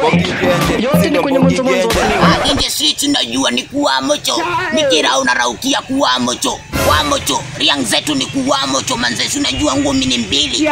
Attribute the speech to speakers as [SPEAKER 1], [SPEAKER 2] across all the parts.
[SPEAKER 1] yote ni kwenye mwanzo mwanzo wa sinema.
[SPEAKER 2] Akinje sisi najua ni kuwamocho nikira unaraukia kuwamocho kuwamocho riang zetu ni kuwamocho manze si unajua ngumi ni mbili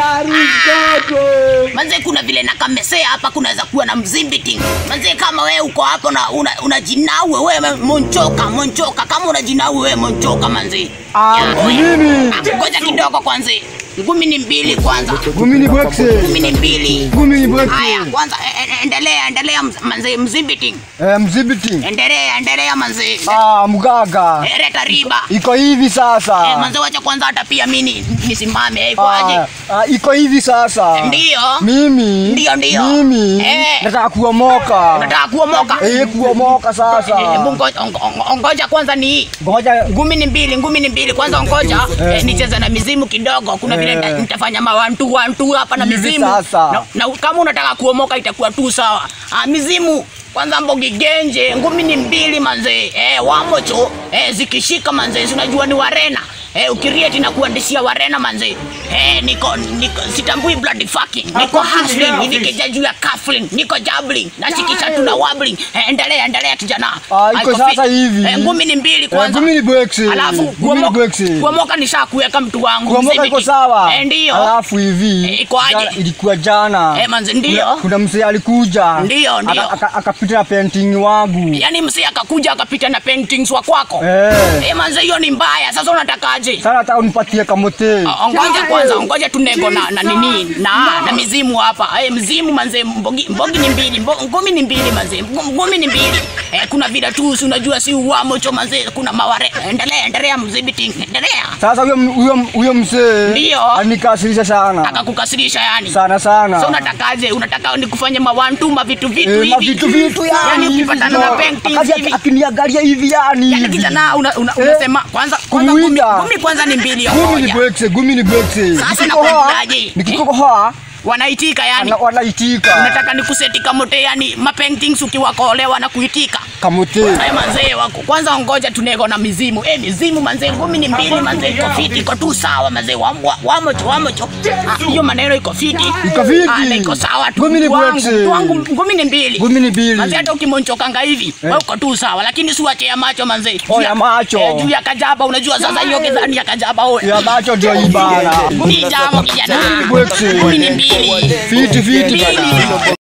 [SPEAKER 2] manze kuna vile nakamesea hapa kunaweza kuwa na mzimbiting manze kama wewe uko hapo na una, unajinawe wewe monchoka monchoka kama unajinawe wewe monchoka manze
[SPEAKER 3] Ah,
[SPEAKER 2] Ya, oya.
[SPEAKER 3] nini?
[SPEAKER 2] Ah, ngoja kidogo kwanza ngumi ni mbili kwanza
[SPEAKER 3] Gumi ni boxe.
[SPEAKER 2] ngumi ni mbili
[SPEAKER 3] Gumi ni boxe.
[SPEAKER 2] haya kwanza e- e- endelea endelea mz- manze mzimbiting
[SPEAKER 3] Eh, mzibiti.
[SPEAKER 2] endelea endelea manze
[SPEAKER 3] Ah, mgaga.
[SPEAKER 2] Eh, leta riba
[SPEAKER 3] Iko hivi
[SPEAKER 2] Eh,
[SPEAKER 3] sasa.
[SPEAKER 2] manze wacha kwanza hata pia mimi nisimame eh, kwaje
[SPEAKER 3] Ah, ah, iko hivi sasa.
[SPEAKER 2] Ndio.
[SPEAKER 3] Mimi.
[SPEAKER 2] Ndio, ndio.
[SPEAKER 3] Mimi.
[SPEAKER 2] Eh.
[SPEAKER 3] Nataka kuomoka.
[SPEAKER 2] unataka kuomoka
[SPEAKER 3] Eh, kuomoka
[SPEAKER 2] Eh,
[SPEAKER 3] sasa.
[SPEAKER 2] hebu ngo- ongo- ongo- ongoja kwanza ni
[SPEAKER 3] Ngoja
[SPEAKER 2] ngumi ni mbili ngumi ni mbili kwanza ongoja eh, nicheze na mizimu kidogo kuna vile
[SPEAKER 3] Eh.
[SPEAKER 2] nita- nitafanya mawantu wantu hapa na
[SPEAKER 3] Hivi
[SPEAKER 2] mizimu
[SPEAKER 3] sasa.
[SPEAKER 2] na, na kama unataka kuomoka itakuwa tu sawa ah, mizimu kwanza mbogi genje ngumi ni mbili manze eh, wamocho eh, zikishika manze si unajua ni warena Eh, ukirieti na kuandishia warena manze eh, niko, niko sitambui bloody fucking niko hustling nikija juu ya cuffling niko jabbling nashikisha tu na wobbling eh, endelea endelea kijana
[SPEAKER 3] Ah, iko
[SPEAKER 2] Haiko
[SPEAKER 3] sasa
[SPEAKER 2] fit.
[SPEAKER 3] hivi.
[SPEAKER 2] eh, ngumi ni mbili
[SPEAKER 3] Eh,
[SPEAKER 2] kwanza
[SPEAKER 3] gumi ni boxe.
[SPEAKER 2] alafu
[SPEAKER 3] Gumi ni
[SPEAKER 2] kuomoka
[SPEAKER 3] boxe.
[SPEAKER 2] kuomoka nishakuweka mtu wangu
[SPEAKER 3] Kuomoka iko
[SPEAKER 2] mzibiti.
[SPEAKER 3] sawa.
[SPEAKER 2] eh, ndio
[SPEAKER 3] Alafu hivi.
[SPEAKER 2] Eh, iko aje?
[SPEAKER 3] jana- Ilikuwa jana.
[SPEAKER 2] Eh, manze, ndio.
[SPEAKER 3] Kuna, kuna mzee alikuja.
[SPEAKER 2] Ndio, ndio.
[SPEAKER 3] Aka- aka- Akapita na painting wangu.
[SPEAKER 2] yaani msee akakuja akapita na paintings wa kwako
[SPEAKER 3] Eh.
[SPEAKER 2] eh, manze hiyo ni mbaya sasa unatakaje
[SPEAKER 3] Sasa nataka unipatie kamote.
[SPEAKER 2] Ah, Ongoja kwanza, ongoja tunego na, na nini na na mizimu hapa. Eh, mzimu manze, mbogi, mbogi ni mbili, mbo, ngumi ni mbili manze, mgo- ngumi ni mbili. Eh, kuna vile tu si unajua si uamocho manze, kuna maware. Endelea, endelea mzibiti, endelea.
[SPEAKER 3] Sasa huyo huyo huyo mzee
[SPEAKER 2] Ndio.
[SPEAKER 3] anikasirisha sana.
[SPEAKER 2] Akakukasirisha yani.
[SPEAKER 3] Sana sana.
[SPEAKER 2] So unatakaje? Unataka nikufanye mawantu ma vitu vitu
[SPEAKER 3] Eh, ma
[SPEAKER 2] hivi.
[SPEAKER 3] vitu vitu yani.
[SPEAKER 2] Yani
[SPEAKER 3] hivi
[SPEAKER 2] ukipatana na
[SPEAKER 3] ndio.
[SPEAKER 2] paintings
[SPEAKER 3] Akaja
[SPEAKER 2] hivi.
[SPEAKER 3] akiniangalia hivi yani.
[SPEAKER 2] Yani
[SPEAKER 3] hivi.
[SPEAKER 2] kijana una, una,
[SPEAKER 3] Eh,
[SPEAKER 2] unasema kwanza kwanza ngumi,
[SPEAKER 3] kumuita.
[SPEAKER 2] ngumi kwanza ni mbili
[SPEAKER 3] Gumi ni
[SPEAKER 2] moja.
[SPEAKER 3] bwekse, gumi ni bwekse.
[SPEAKER 2] Sasa
[SPEAKER 3] Nikikohoa-
[SPEAKER 2] nakuambiaje?
[SPEAKER 3] Nikikohoa
[SPEAKER 2] Wanaitika yani.
[SPEAKER 3] ana- wanaitika.
[SPEAKER 2] Unataka nikuseti kamote yani mapaintings ukiwakolewa na kuitika.
[SPEAKER 3] Kamote.
[SPEAKER 2] Haya manzee wako. Kwanza ngoja tunego na mizimu. Eh mizimu manzee ngumi ni mbili manzee iko fiti iko tu sawa manzee wa, wa, wamocho wamocho. Ah, Hiyo maneno iko fiti.
[SPEAKER 3] Iko fiti.
[SPEAKER 2] Ah, na iko sawa tu.
[SPEAKER 3] Ngumi ni
[SPEAKER 2] Mtu wangu,
[SPEAKER 3] bwekse.
[SPEAKER 2] mtu wangu ngumi ni mbili.
[SPEAKER 3] Gumi ni mbili.
[SPEAKER 2] Manzee hata ukimonchokanga hivi wewe uko tu sawa lakini si wache ya macho manzee.
[SPEAKER 3] Oh,
[SPEAKER 2] Juu
[SPEAKER 3] ya macho.
[SPEAKER 2] Eh, juu ya kajaba unajua sasa hiyo kidhani ya kajaba wewe.
[SPEAKER 3] Ya macho ndio ibara.
[SPEAKER 2] Ngumi ni jamo kijana.
[SPEAKER 3] Bwekse.
[SPEAKER 2] Ngumi ni mbili.
[SPEAKER 3] Fiti fiti.
[SPEAKER 2] Mbili.